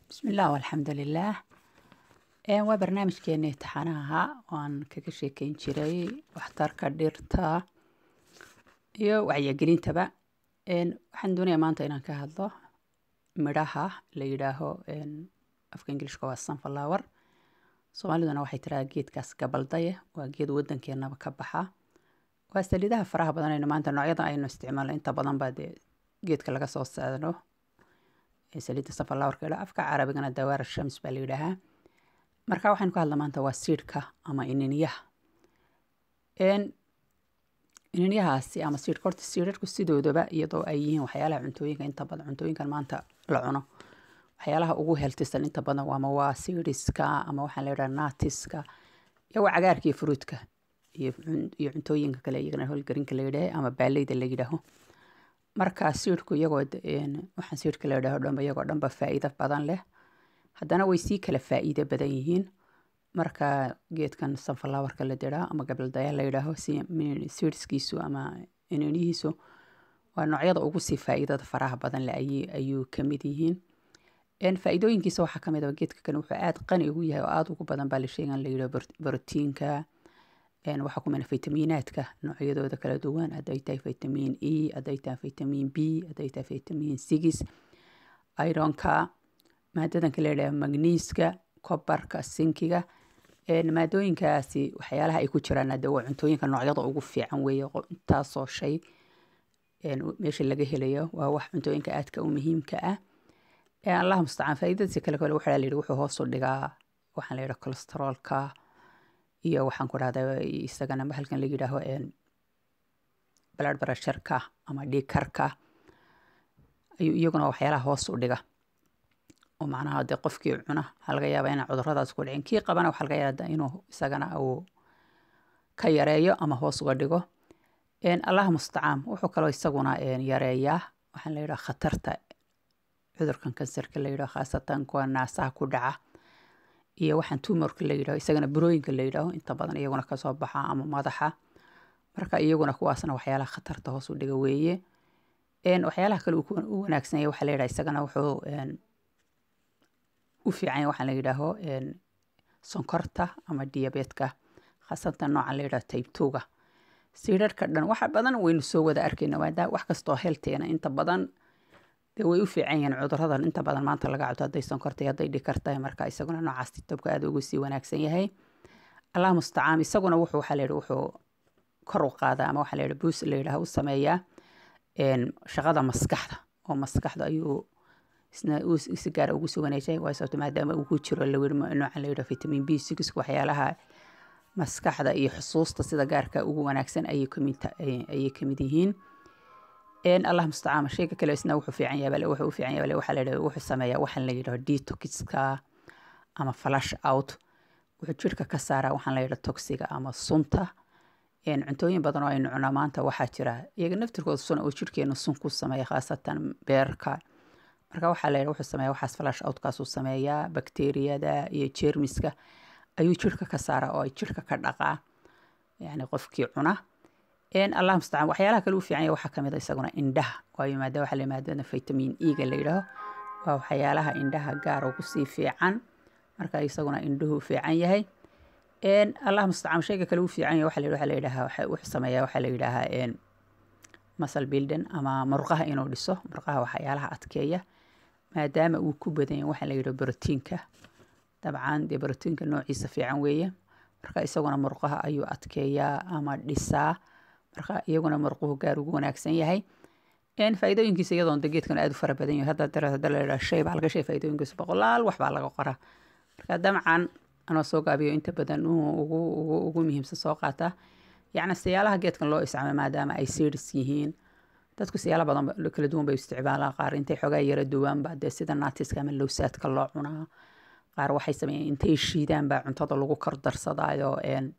bismillaah walxamdu lilaah waa barnaamijkeenii taxanaha waan kaga sheekeyn jiray waxtarka dhirta iyo wacyigelintaba waxaan doonaya maanta inaan ka hadlo midhaha la yidhaaho afka ingilishka waa sunflower soomaaliduna waxay tiraa geedkaas gabaldaye waa geed wadankeenaba ka baxa waa saliidaha faraha badan aynu maanta noocyadan aynu isticmaalno inta badan baa dee geedka laga soo saadno saliidda sunflowerka ila afka carabigana dawaar shams baa la yidhaahaa marka waxaynu ka hadla maanta waa siidhka ama ininyaha ininyahaasi ama siidhka horta siidharku sidoodaba iyadoo ay yihiin waxyaalaha cuntooyinka inta badan cuntooyinkan maanta la cuno waxyaalaha ugu heltisan inta badan ama waa siidhiska ama waxaan la yidhaha naatiska iyo waa cagaarka iyo fruudka iyo cuntooyinka kale iyagana holgarinka la yidhaha ama baaleyda la yidhaaho marka siidhku iyagoo waxaan siidhka la yidhaho dhanba iyagoo dhanba faa'iido badan leh haddana way sii kala faa'iido badan yihiin marka geedkan sunflowerka la diraa ama gabaldaya la yidhaaho siidskiisu ama ininihiisu waa noocyada ugu sii faa'iidada faraha badan leh ayuu kamid yihiin faa'iidooyinkiisa waxaa kamid ah geedka kan wuxuu aada qani ugu yahay oo aada ugu badan baa la sheegan la yidhaho borotiinka waxaa ku mina fitamiinaadka noocyadooda kala duwan hadday tahay vitamin e hadday tahay vitamin b hadday tahay vitamin six ironka maadadanka la yidhaha magniiska kobarka sinkiga maadooyinkaasi waxyaalaha ay ku jiraan hadde waa cuntooyinka noocyada ugu fiican weeye intaasoo shay meesha laga helayo waa wax cuntooyinka aadka u muhiimka ah allah mustacaan faa'iidadiisa kale kale waxaa la yidhi wuxuu hoos u dhigaa waxaan la yidhaha cholesteroolka iyo waxaan ku dhahda isagana halkan la yidhaaho blood pressureka ama dhiigkarka ayuu iyaguna waxyaalaha hoos u dhiga oo macnaha dee qofkii cuna waxaa laga yaabaa inaa cuduradaas ku dhicin kii qabana waxaa laga yaaba inuu isagana uu ka yareeyo ama hoos uga dhigo allah mustacaan wuxuu kaloo isaguna yareeyaa waxaan la yidhaha khatarta cudurkan kansarka la yidhaho khaasatan kuwa naasaha ku dhaca iyo waxaan tumorka la yidhaho isagana burooyinka la yidhaaho inta badan iyaguna kasoo baxa ama madaxa marka iyaguna kuwaasna waxyaalaha khatarta hoos u dhiga weeye waxyaalaha kale u wanaagsanya waxaa la yidhaha isagana wuxuu u fiican waxaan la yidhaaho sonkorta ama diyabeetka khaasatan noocan la yidhaho taybtuga siidharka dhan waxa badan waynu soo wada arkayna maadaama wax kastoo helteena inta badan dee way u fiican yihiin cuduradan inta badan maanta laga cabto hadday sonkortay hadday dhikartahay marka isaguna noocaas tabka aada ugu sii wanaagsan yahay allah mustacaan isaguna wuxuu waxaa la yidhi wuxuu kor u qaadaa ama waxaa la yidhi buus la yidhaha u sameeyaa shaqada maskaxda oo maskaxda ayuu isna si gaara ugu sii wanaajay waa sababto maadaama uu ku jiro noocan la yidhaho vitamin b six waxyaalaha maskaxda iyo xusuusta sida gaarka ugu wanaagsan ayay kamid yihiin allah mustacaan shayga kale isna wuxuu fiican yahay wuxuu u fiican yahay waxaa la yidhaha wuxuu sameeyaa waxaan la yidhaho detoxka ama flash out wuxuu jirka ka saaraa waxaan la yidhaha toxiga ama sunta cuntooyin badan oo aynu cunaa maanta waxaa jira iyaga naftirkooda sun oo jirkeena sun ku sameeya khaasatan beerka marka waxaa la yidhaha wuxuu sameeyaa waxaas flash outkaasuu sameeyaa bakteeriyada iyo jeermiska ayuu jirka ka saaraa oo ay jirka ka dhaqaa yani qofkii cuna allah mustacaan waxyaalaha kale u fiican yahay waxaa kamid a isaguna indhaha waayo maada waxaa la maadada vitamin e-ga la yidhaaho waa waxyaalaha indhaha gaar ugu sii fiican marka isaguna indhuhu fiican yahay allah mustacaan shayga kale u fiican yahay waxaa la waxaa la yidhaha wuxuu sameeyaa waxaa la yidhaahaa muscle building ama murqaha inuu dhiso murqaha waxyaalaha adkeeya maadaama uu ku badan yahay waxaa la yidhaha borotiinka dabcan dee borotiinka noociisa fiican weeye marka isaguna murqaha ayuu adkeeyaa ama dhisaa marka iyaguna murquhu gaar ugu wanaagsan yahay faa'iidooyinkiisa iyadoon de geedkan aada u fara badan yahay hadda dara hadda la yidhaha shay baa laga shay faa'iidooyinkiisa boqolaal wax baa laga qoraa marka damcan anoo soo gaabiyo inta badan ugu ugu ugu muhiimsan soo qaata yacni siyaalaha geedkan loo isticmaalo maadaama ay seedis yihiin dadku siyaala badan kala duwan bay isticmaalaan qaar intay xoogaa yara duwaanba dee sida naatiska ama lowsaadka loo cunaa qaar waxay sameeyeen intay shiidaan baa cuntada lagu kor darsadaayo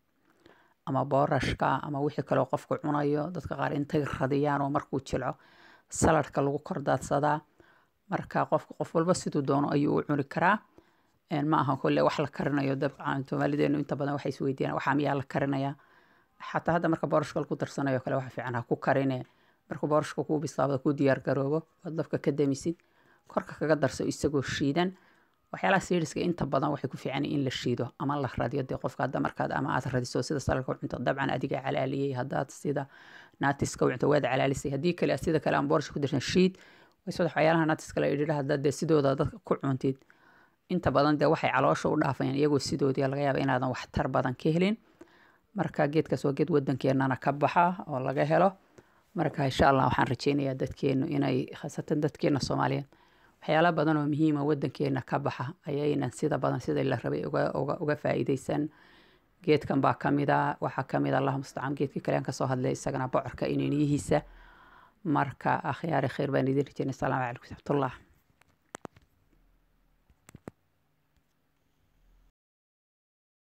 ama boorashka ama wixii kaleo qofku cunayo dadka qaar intay radiyaan oo markuu jilco saladhka lagu kor daadsadaa marka qofka qof walba siduu doono ayuu u cuni karaa ma aha kolle wax la karinayo dabcan soomaalideenu inta badan waxay isweydiiyaan waxaa miyaa la karinaya xataa hadda marka boorashka lagu darsanayo kale waxa fiican ha ku karine markuu boorashka kuu bislaado ku diyaar garoobo ood dabka ka damisid korka kaga darso isagoo shiidan waxyaalaha siiriska inta badan waxay ku fiican in la shiido ama la radiyo dee qofka hadda markaad ama aad radiso sida salalka u cunto dabcan adiga calaaliyey haddaad sida naatiska u cunto waad calaalisay haddii kale sida kale aan boorsha ku dirsan shiid waysada waxyaalaha naatiska la idhidha haddaad dee sidooda dadka ku cuntid inta badan dee waxay caloosha u dhaafayaan iyagoo sidoodii laga yaaba inaadan waxtar badan ka helin marka geedkaas waa geed wadankeenana ka baxa oo laga helo marka insha allah waxaan rajeynayaa dadkeenu inay khaasatan dadkeena soomaaliyeed waxyaala badan oo muhiima wadankeena ka baxa ayaynan sida badan sidai la rabay uga faa'iideysan geedkan baa kamida waxaa kamid allah mustacaan geedkii kale aan kasoo hadlay isagana bocorka ininiyihiisa marka akhyaari khayr baan idin rajeynay asalaamu calaykum saxmatullah